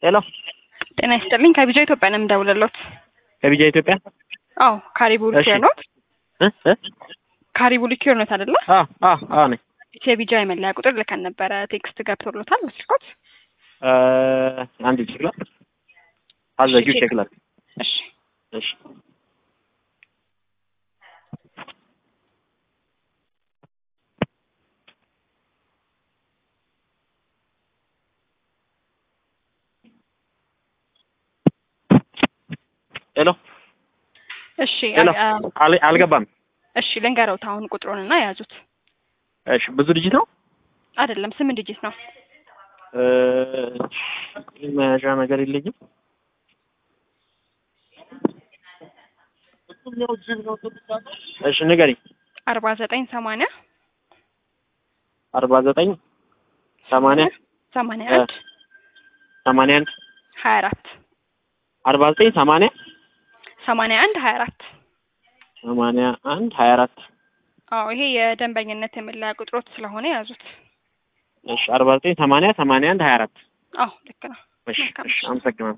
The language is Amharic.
ሄሎ ጤና ይስጥልኝ ከቢጃ ኢትዮጵያ ነው የምደውልልዎት። ከቢጃ ኢትዮጵያ አዎ ካሪቡ እሺ። ሊኪር ኖት? እ እ ካሪቡ ሊኪር ኖት አይደለ? አ አ አ ነኝ የቢጃ የመለያ ቁጥር ልከን ነበረ። ቴክስት ገብቶሎታል መስልኮት? እ አንድ ቼክ ላድርግ። አዘጊው እሺ፣ ቼክ ላድርግ። እሺ እሺ ሄሎ እሺ ሄሎ አ- አ- አል- አልገባም። እሺ ልንገረውት አሁን ቁጥሩንና የያዙት እሺ ብዙ ዲጂት ነው። አይደለም ስምንት ዲጂት ነው። እ መያዣ ነገር የለኝም። እሺ ንገሪኝ። አርባ ዘጠኝ ሰማንያ አርባ ዘጠኝ ሰማንያ ሰማንያ እ አንድ ሰማንያ አንድ ሀያ አራት አርባ ዘጠኝ ሰማንያ ሰማንያ አንድ ሀያ አራት ሰማንያ አንድ ሀያ አራት አዎ ይሄ የደንበኝነት የመለያ ቁጥሮት ስለሆነ የያዙት። እሺ አርባ ዘጠኝ ሰማንያ ሰማንያ አንድ ሀያ አራት አዎ ልክ ነው። እሺ መልካም እሺ አመሰግናለሁ።